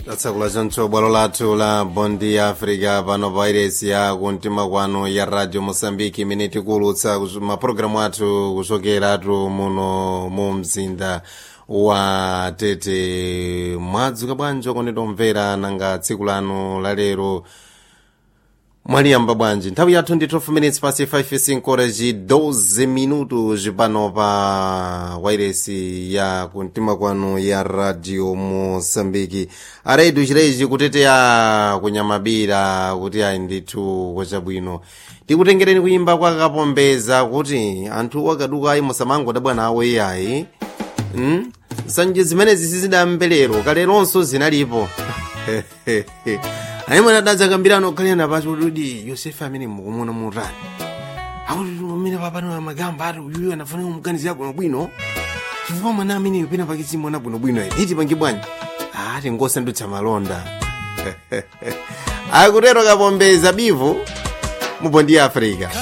latsakula choncho bwalo lathu la bondi ya africa pano pa iresi ya kumtima kwanu ya radio mosambiki imene tikuulutsa mapulogalamu athu kuchokeratu muno mu mzinda wa tete mwadzuka bwanji okonditomvera nanga tsiku lanu lalero mwaliyamba bwanji nthawi yathu ndi 12 minutes pasi 5 koreji 12 minutos pano pa wairesi ya kumtima kwanu ya radio mosambiki aredu chireji kuteteya kunyamabira kuti ayi ndithu kwachabwino tikutengereni kuyimba kwa kapombeza kuti anthu akaduka ayi musamangodabwa nawo iyayi mm? nsanje zimenezi sizidamvelero kaleronso zinalipo aimwe adadza kambirano okhalena pacho kuti yosefu amene mukumona mutani akuti umene papano amagamba ati uyuyo anafanira kumuganizira bwinobwino chifukwa mwana ameneyo pena pakizimona bwinobwino iti pangi bwanji ati ngosandutsa malonda akutero kapombeza bivu mubondi ya africa